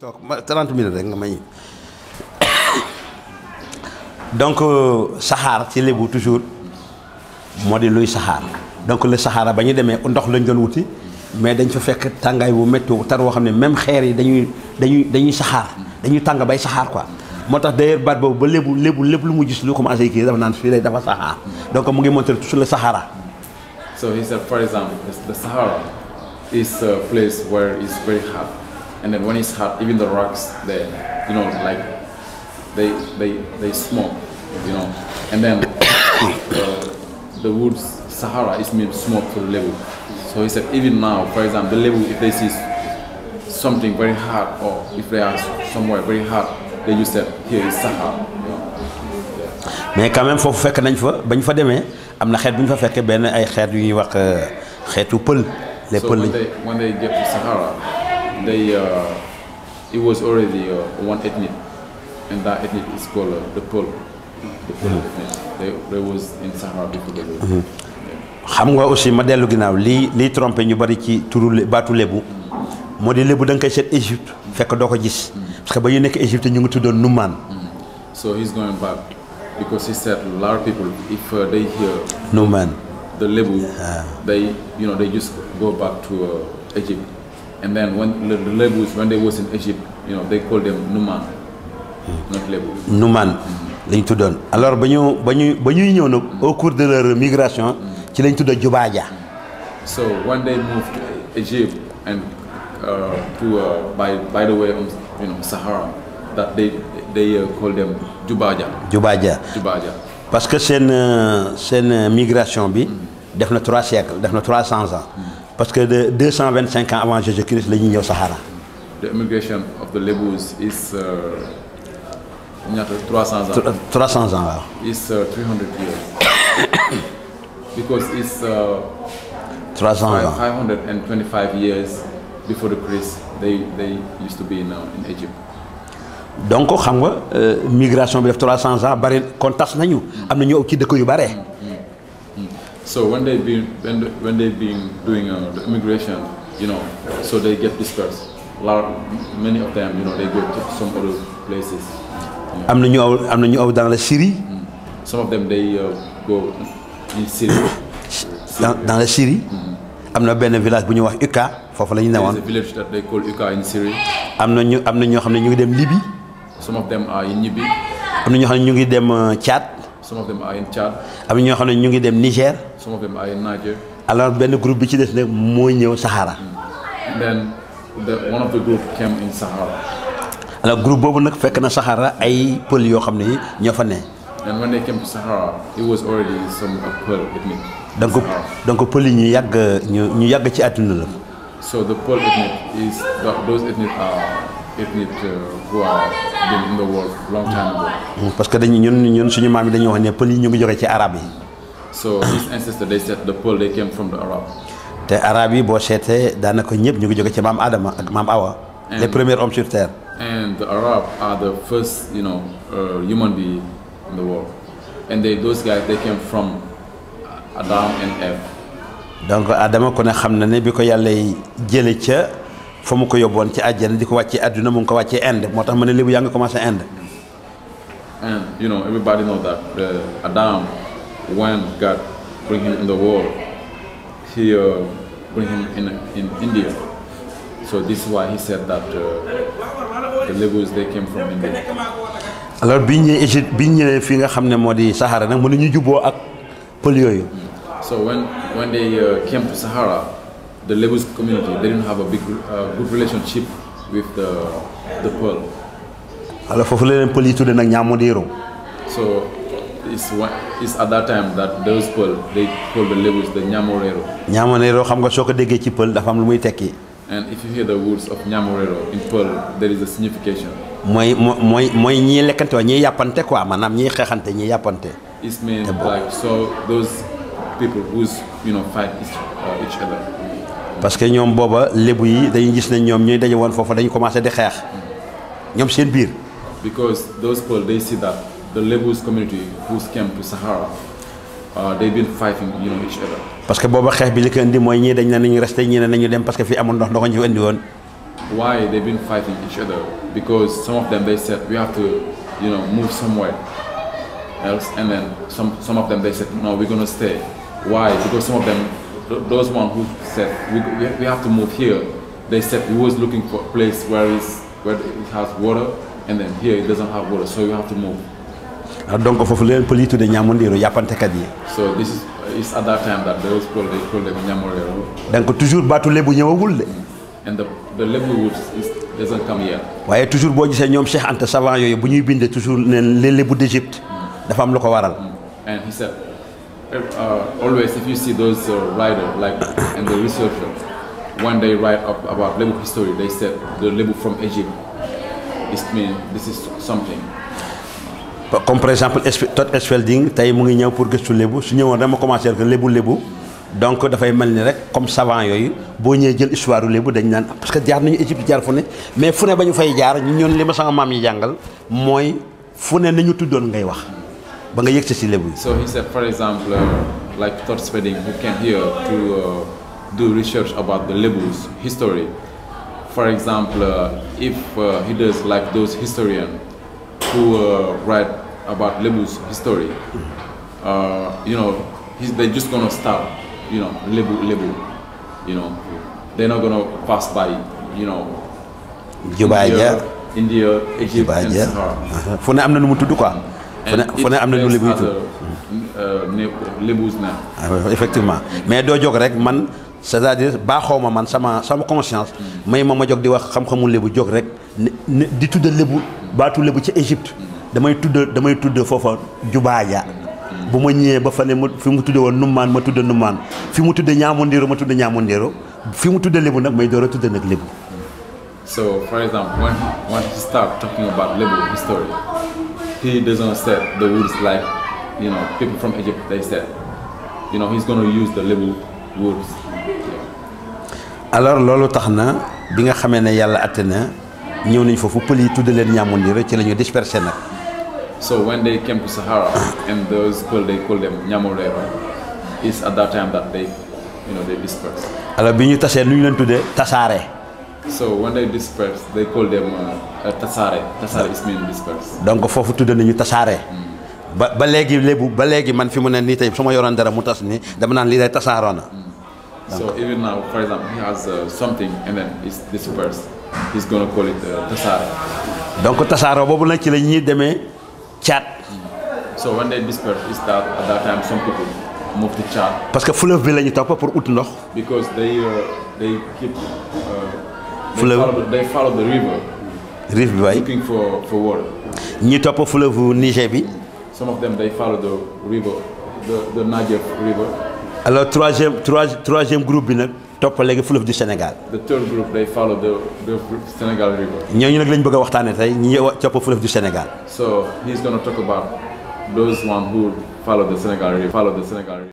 toog ma 30 minutes rek nga may donc saxaar ci lébu toujours moo di luy saxaar donc le Sahara ba ñu demee ndox lañ doon wuti mais dañ fa fekk tàngaay bu métti tar woo xam ne même xeer yi dañuy dañuy dañuy saxaar dañuy tàng bay saxaar quoi moo tax d'ailleurs baat boobu ba lébu lébu lépp lu mu gis lu commencé kii dafa naan fii lay dafa saxaar donc mu ngi montré toujours le Sahara So he said, for example, the, the Sahara is a place where it's very hot, and then when it's hot, even the rocks, they, you know, like they they they smoke, you know, and then uh, the woods Sahara is mean smoke to the level. So he said, even now, for example, the level if they see something very hot or if they are somewhere very hot, they use that here is Sahara. You know. mais quand même foofu fekk nañ fa ba ñu fa demee am na xeet bu ñu fa fekkee benn ay xeet yu ñuy wax xeetu pël les So pël when lañ they when they get to Sahara, they uh, it was already uh, one ethnic, and that ethnic is called uh, the Pearl. The Pearl ethnic. They, they was in Sahara before they were. xam nga aussi ma dellu ginnaaw lii lii trompé ñu bari ci turu lé- baatu lébu moo di lébu da nga koy seet Égypte fekk doo ko gis parce que ba ñu nekk Égypte ñu ngi tuddoon Numaan So he's going back because he said a lot of people, if uh, they hear Numaan the Lebu, they you know they just go back to uh, Egypt, and then when the, the Lebus when they was in Egypt, you know they call them Numan, not Lebu. Numaan lañ tuddoon alors ba ñu ba ñu ba ñuy ñëw nag au cours de leur migration ci lañ tuddoon Jubaaja So when they moved to Egypt and uh, to uh, by by the way of you know Sahara, that they they uh, call them Jubaja, Jubaaja Jubaja. parce que seen euh, seen euh, migration bi def na trois siècles def na trois cents ans parce que de deux cent vingt cinq ans avant Jésus-Christ la ñuy ñëw Sahara The immigration of the Lebus is uh, ñaata 300 ans. trois cents ans waaw It's uh, 300 years. because it's uh, trois cents five- ans 525 years before the Christ. They they used to be in, uh, in Egypt. donc xam nga euh, migration bi def 300 ans bari kon tas nañu am na ñu ëpp ci dëkk yu bare So when they been when they, when they've been doing uh, the immigration, you know, so they get dispersed. A lot, many of them, you know, they go to some other places. am na ñu aw am na ñu aw dans la Syrie Some of them they uh, go in Syria. dans dans la Syrie am na benn village bu ñuy wax Uka foofu la ñu There is newoon a village that they call Uka in Syria. am na ñu am na ñoo xam ne ñu ngi dem Libye Some of them are in Nibi. am na ñoo xam ne ñu ngi dem euh, Tchad Some of them are in Chad. am na ñoo xam ne ñu ngi dem Niger Some of them are in Niger. alors benn groupe bi ci des nag moo ñëw Sahara And then the, one of the group came in Sahara. alors groupe boobu nag fekk na Sahara ay pël yoo xam ne ñoo fa ne And when they came to Sahara, it was already some uh, Pearl ethnic. donc Sahara. donc pël yi ñu yàgg ñu ñu yàgg ci àdduna la So the Pearl ethnic is th- those ethnic are ethnic uh, who are been in the world long time ago. parce que dañu ñun ñun suñu maam yi dañuy wax ne pël yi ñu ngi jóge ci arab yi So his ancestors they said the Pearl they came from the Arab. te arab yi boo seetee daanaka ñëpp ñu ngi jóge ci maam Adama ak maam Awa les premiers hommes sur terre And the Arab are the first, you know, uh, human being in the world. And they those guys they came from Adam and Eve. donc Adama ku ne xam na ne bi ko yàlla jële ca fa mu ko yóbboon ci àjjana di ko wàccee àdduna mu ngi ko wàccee Inde moo tax ma ne lébu yaa ngi commencé Inde And you know, everybody know that uh, Adam, when God bring him in the world, he uh, bring him in in India. So this is why he said that uh, the Lebus they came from India. alors bi ñu ñëwee Égypte bi ñu ñëwee fii nga xam ne moo di Sahara nag mënuñu jubboo ak pël yooyu So when when they uh, came to Sahara, the Lebus community they didn't have a big uh, good relationship with the the Pearl. alors foofu la leen pël yi tudde nag ñaamondiiro So it's one, it's at that time that those Pearl they call the Lebus the Nyamorero. ñaamondiiro xam nga soo ko déggee ci pël dafa am lu muy tekki And if you hear the words of Nyamorero in Pearl, there is a signification. mooy moo- mooy mooy ñii lekkante waa ñii yàppante quoi maanaam ñii xeexante ñii yàppante It's mean like so those people who's you know fight each, uh, each other. parce que ñoom booba lébu yi dañuy gis ne ñoom ñuy daje woon foofu dañu commencé di xeex ñoom seen biir Because those people they see that the Lebus community who's came to Sahara, uh, they've been fighting you know each other. parce que booba xeex bi li ko indi mooy ñii dañ ne nañu resté ñii ne nañu dem parce que fii amul ndox ndox ñu fi indi woon why they've been fighting each other because some of them they said we have to you know move somewhere else and then some some of them they said no we're gonna stay why because some of them th- those one who said we, we, we have to move here they said we was looking for a place where is where it has water and then here it doesn't have water so you have to move ah, donc foofu leen pël yi tudde ñaamandiiru yàppantekat yi so this is it's at that time that those people they call them Nyamorero donc toujours baatu lébu ñëwagul de and the the level woods is, doesn't come yet waaye toujours boo gisee ñoom Cheikh Anta savant yooyu bu ñuy binde toujours neen les lébu d'Égypte dafa am lu ko waral And he said, uh, always if you see those uh, writers, like and the researchers, when they write up about Lebu history, they said the Lebu from Egypt. This mean this is something. comme par exemple Espe- Todd Esfelding tey mu ngi ñëw pour gëstu lébu su ñëwoon dama commencé que lébu lébu donc dafay mel ni rek comme savant yooyu boo ñëwee jël histoire u lébu dañ naan parce que jaar nañu Égypte jaar fu ne mais fu ne ba ñu fay jaar ñu ñoon li ma sama maam yi jàngal mooy fu ne nañu tuddoon ngay wax ba nga yëg si lébu yi So he said, for example, uh, like Todd Spedding, who came here to uh, do research about the Lebu's history. For example, uh, if uh, he does like those historians who uh, write about Lebu's history, uh, you know, he's, they're just gonna start, you know, Lebu, Lebu, you know, they're not gonna pass by, you know, Jubaay ja India, Egypt, Jubaay and ja Sahara. fu ne am na nu mu tudd quoi fu ne And fu ne am na nu each lébu yi place tudd has a, uh, ne- Lebu's name. Ah ouais, effectivement mais doo jóg rek man c'est-à-dire baaxoo ma man sama sama conscience may ma ma jóg di wax xam-xamu lébu jóg rek ne ne di tudd lébu baatu lébu ci Égypte damay tudd damay tudd foofa jubaaja bu ma ñëwee ba fa ne mu fi mu tudde woon nummaan ma tudd nummaan fi mu tudde ñaamundiiru ma tudd ñaamundiiru fi mu tudde lébu nag may door a tudd nag lébu So, for example, when he, when he start talking about Lebu history, he doesn't say the words like, you know, people from Egypt, they said. You know, he's going to use the Lebu words. alors loolu tax na bi nga xamee ne yàlla atte na ñëw nañ foofu pël yi tudde leen ñaamundiiru ci la ñu dispersé nag So when they came to Sahara, and those people, they call them Nyamorero, it's at that time that they, you know, they dispersed. alors bi ñu tasee nu ñu leen tuddee tasaare So when they dispersed, they call them uh, uh, Tasare. Tasare is mean dispersed. donc foofu tudd nañu tasaare ba ba léegi lébu ba léegi man fi mu ne nii tey su ma yoroon dara mu tas ni dama naan lii day tasaaroo na So even now, for example, he has uh, something and then it's dispersed. He's going to call it uh, Tasare. donc tasaaroo boobu nag ci la ñuy demee caat So when they dispersed, it's that at that time some people move to Chad parce que fleuve bi la ñu topp pour ut ndox because they uh, they keep uh, they, Flow. follow the, they follow the river rive bi waay looking for, for water. ñi topp fleuve Niger bi Some of them they follow the river, the, the Niger River. alors troisième trois troisième groupe bi nag topp léegi fleuve du Sénégal The third group they follow the, the Senegal River. ñooñu nag lañ bëgg a waxtaanee tey ñi topp fleuve du Sénégal So he's gonna talk about those one who follow the Senegal River. Follow the Senegal River.